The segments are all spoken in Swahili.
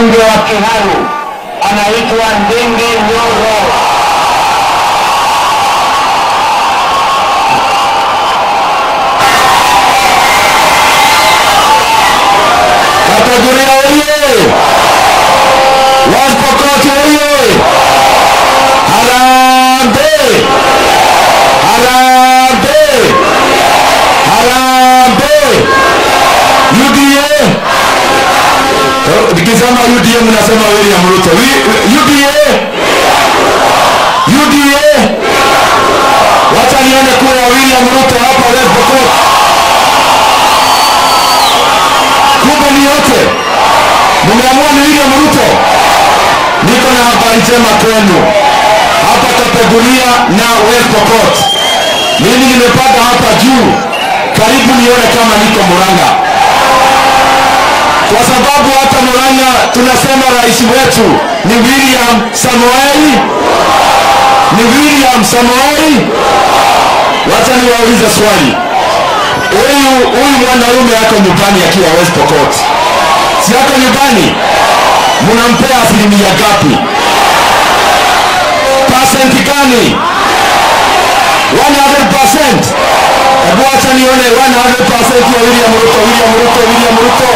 mbunge wa Kiharu anaitwa Ndindi Nyoro. Kategoria oye! West Pokot oye! Harambee! Harambee! Harambee! UDA! Oh, Nikisema UDA mnasema William Ruto. Wi- wi- UDA! UDA! Wacha nione kura ya William Ruto hapa West Pokot. kumbe ni yote mmeamua ni William Ruto. Niko na habari njema kwenu hapa Kapeguria na West Pokot. Mimi nimepanda hapa juu, karibu nione kama niko Murang'a, kwa sababu hata Murang'a tunasema rais wetu ni William Samoei, ni William Samoei. Wacha niwaulize swali huyu huyu mwanaume ako nyumbani akiwa West Pokot, si ako nyumbani, mnampea asilimia gapi? Percent gani? 100%. Hebu acha nione 100% ya William Ruto, William Ruto, William Ruto.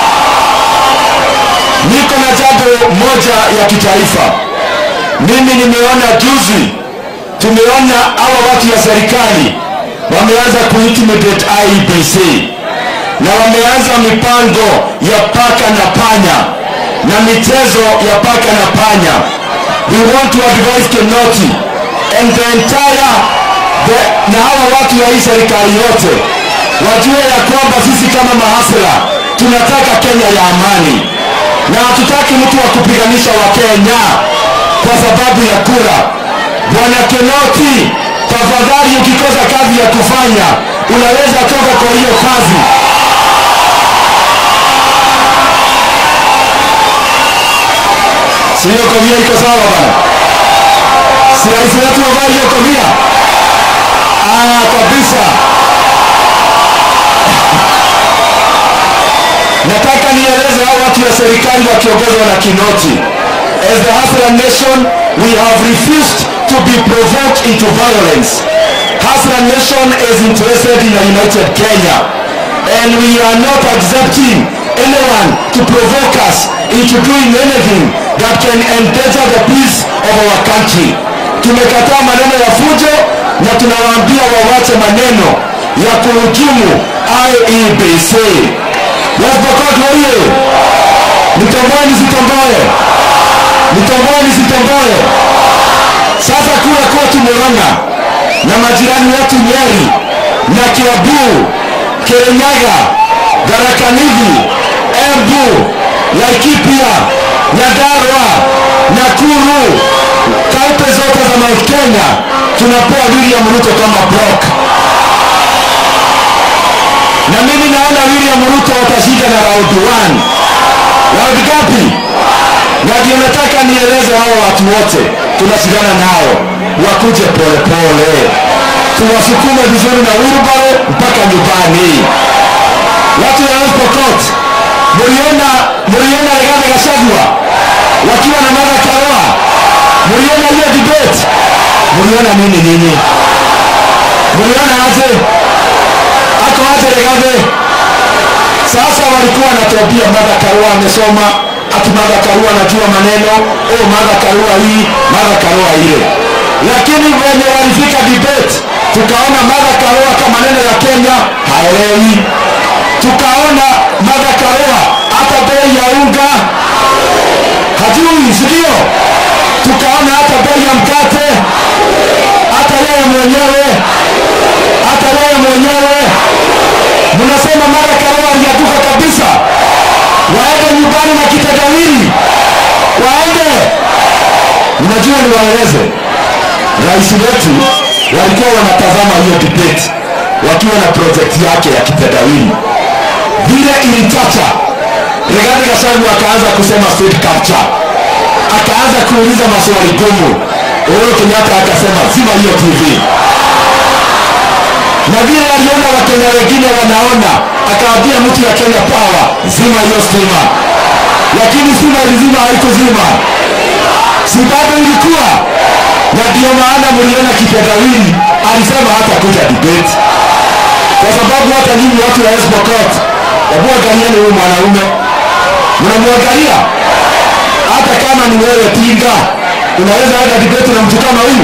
Niko na jambo moja ya kitaifa. Mimi nimeona juzi, tumeona hawa watu ya serikali wameanza kuintimidate IEBC na wameanza mipango ya paka na panya na michezo ya paka na panya. We want to advise Kenoti and the entire the, na hawa watu ya hii serikali yote wajue ya kwamba sisi kama mahasla tunataka Kenya ya amani na hatutaki mtu wa kupiganisha wa Kenya kwa sababu ya kura. Bwana Kenoti, tafadhali, ukikosa kazi ya kufanya unaweza toka kwa hiyo kazi. Si hiyo kofia iko sawa bana? Si rais wetu wavaa hiyo kofia? Ah, kabisa. Nataka nieleze hao watu wa serikali wakiongozwa na Kinoti. As the Hasra nation, we have refused to be provoked into violence. Hasra nation is interested in a united Kenya. And we are not accepting anyone to provoke us into doing anything that can endanger the peace of our country. Tumekataa maneno ya fujo na tunawaambia wawache maneno ya kuhujumu IEBC. West Pokot oye! Nitomboe nisitomboe? Nitomboe nisitomboe? Sasa kura kwetu Murang'a na majirani wetu Nyeri na Kiambu, Kirinyaga, Tharaka Nithi, Embu, Laikipia, Nyandarua, Nakuru, kaunti zote za Mount Kenya tunapewa William Ruto kama block na mimi naona William Ruto atashinda na round 1. Round ngapi? Na ndio nataka nieleze hao watu wote tunashindana nao wakuje polepole, tuwasukume vizuri na wheelbarrow mpaka nyumbani. Watu wa West Pokot, mliona mliona Rigathi Gachagua wakiwa na Martha Karua, mliona hiyo debate, mliona nini nini? Mliona aje? ako aje Rigathi? Sasa walikuwa wanatuambia Martha Karua amesoma, ati Martha Karua anajua maneno, oh Martha Karua hii, Martha Karua ile. Lakini wenye walifika debate, tukaona Martha Karua kama maneno ya Kenya haelewi. Tukaona Martha Karua hata bei ya unga hajui, si ndio? Tukaona hata bei ya mkate, hata yeye mwenyewe, hata yeye mwenyewe mnasema Martha Karua alianguka kabisa, waende nyumbani na kitendawili, waende. Mnajua niwaeleze, rais wetu walikuwa wanatazama hiyo debate wakiwa na project yake ya kitendawili, vile ilichacha Rigathi Gachagua akaanza kusema state capture, akaanza kuuliza maswali gumu. Uhuru Kenyatta akasema zima hiyo TV na vile aliona wakenya wengine wanaona, akaambia mtu ya Kenya Power, zima hiyo stima. lakini stima ilizima haikuzima si bado ilikuwa na ndio maana mliona kipedawili alisema hata kuja debate kwa sababu hata nyinyi watu wa Esbokot hebu angalieni huyu mwanaume mnamwangalia hata kama ni wewe tinga unaweza enda debate na mtu kama huyu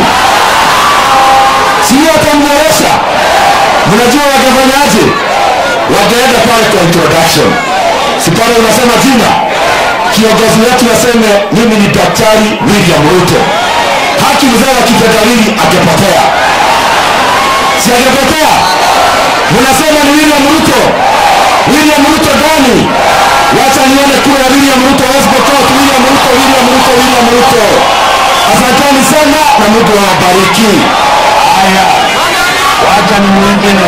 sio atamboresha mnajua wangefanyaje wangeenda pale kwa introduction si pale unasema jina kiongozi wetu aseme mimi ni daktari william ruto haki mzee wa kifedhalili angepotea si angepotea mnasema ni william ruto william ruto gani wacha nione kura ya william ruto west pokot william ruto william ruto william ruto asanteni sana na mungu awabariki haya wacha ni mwingine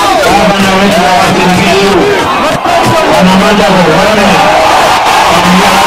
gavana wetu wa Uasin Gishu wanamada Muhone